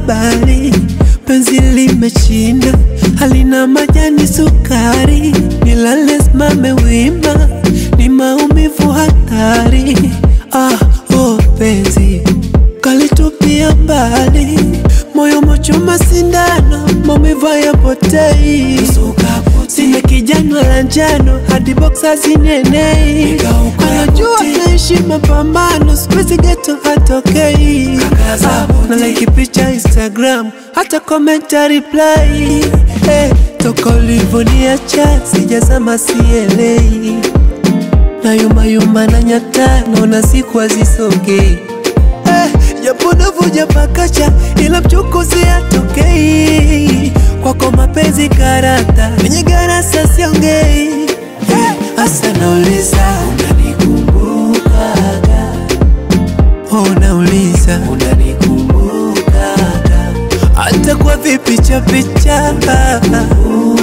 habari, penzi limeshinda, halina majani sukari, nilale simame wima, ni maumivu hatari. Ah, oh penzi kalitupia mbali, moyo mochoma sindano, maumivu hayapotei. Sina kijana la njano hadi boksa zinenei, anajua naishi mapambano, sikuizi geto hatokei. Ah, na like picha Instagram, hata komenta reply. Eh, toka ulivoniacha sijazama sielei, na yuma yuma na nyata, naona siku hazisogei Eh, japo navuja pakacha ila mchukuzi atokei kwako mapenzi karata kwenye garasa siongei Eh, hasa nauliza unanikumbukaga oh nauliza unanikumbukaga hata kwa vipicha picha oh,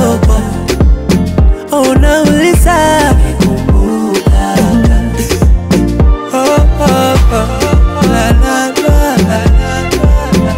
oh, oh, nauliza oh, oh, oh. La, la, la, la, la,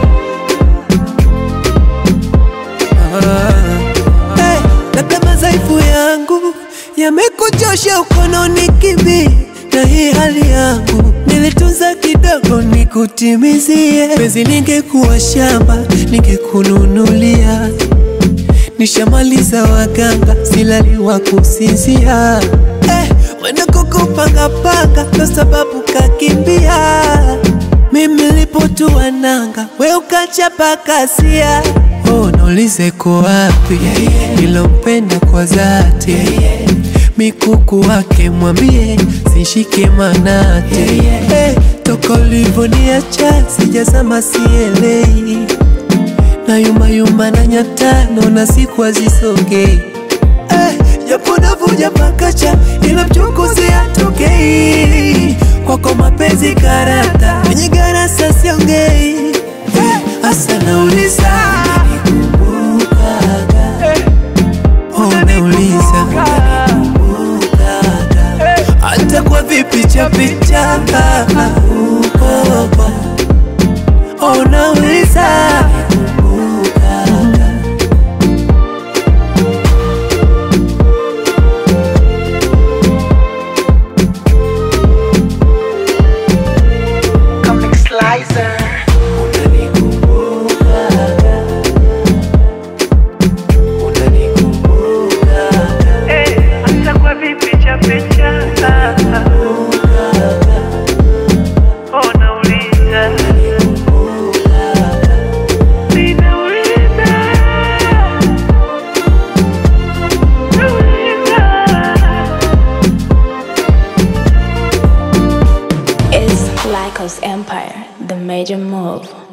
la. Hey, labda madhaifu yangu yamekuchosha ukononi kibi na hii hali yangu nilitunza kidogo nikutimizie penzi ningekuwa shamba ningekununulia nishamaliza waganga silali wa kusinzia eh, mwenda kukupangapanga ndo sababu kakimbia mimi lipotua nanga we ukachapa kasia oh, naulize ko wapi nilompenda kwa dhati mikuku wake mwambie sishike manate eh, toka ulivoniacha sijazama sielei na yuma yuma na nyata naona siku hazisogei eh, japo navuja pakacha ila mchukuzi atokei kwako mapenzi karata kwenye garasa siongei eh, hasa nauliza oh, nauliza hata kwa vipicha picha oh, oh, oh, nauliza Comic Slicer. Eh, hata kwa vipicha picha. Oh, nauliza. Ninauliza. Nauliza. It's Lycos Empire, the major move.